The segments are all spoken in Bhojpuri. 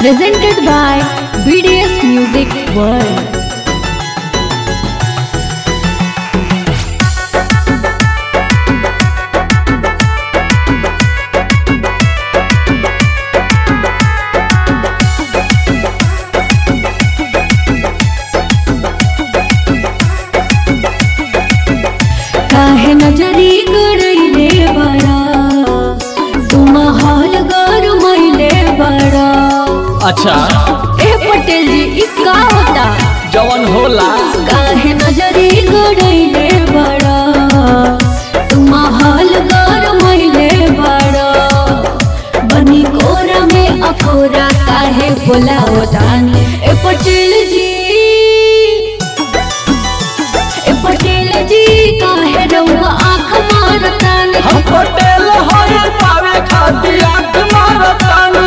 presented by BDS Music World. काहे नजरी गड़ैले बड़ा तुम हाल गरमैले बड़ा अच्छा ए पटेल जी ई का होता जवन होला काहे नजरी गड़ैले बड़ा तुम हाल गरमैले बड़ा बनी कोरा में अकोरा काहे बोला होतानी ए पटेल जी ए पटेल जी काहे रउआ आँख मारतानी हम पटेल हई पावे खातिर आंख मारतानी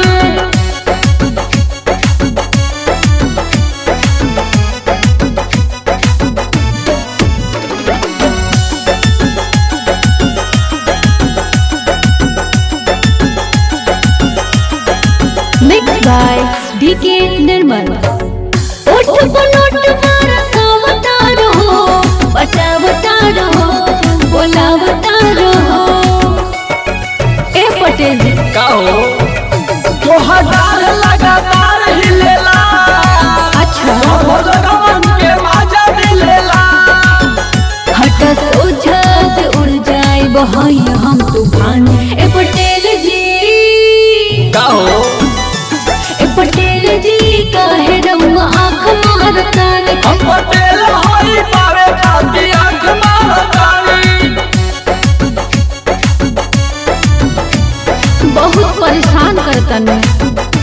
मिक्स बाय डीके निर्मल ओठ पलोट मारा सावता रहो बचावता रहो बोलावता रहो ए पटेल जी का हो तोहर लगातार हिलेला अच्छा भगवान के माजा मिलेला हट सोझा से उड़ जाए बहाई हम तूफान ए पटेल जी का हो ए पटेल जी काहे रउआ आँख मारतानी हम पटेल हई पावे खातिर आंख मारतानी बहुत परेशान करतन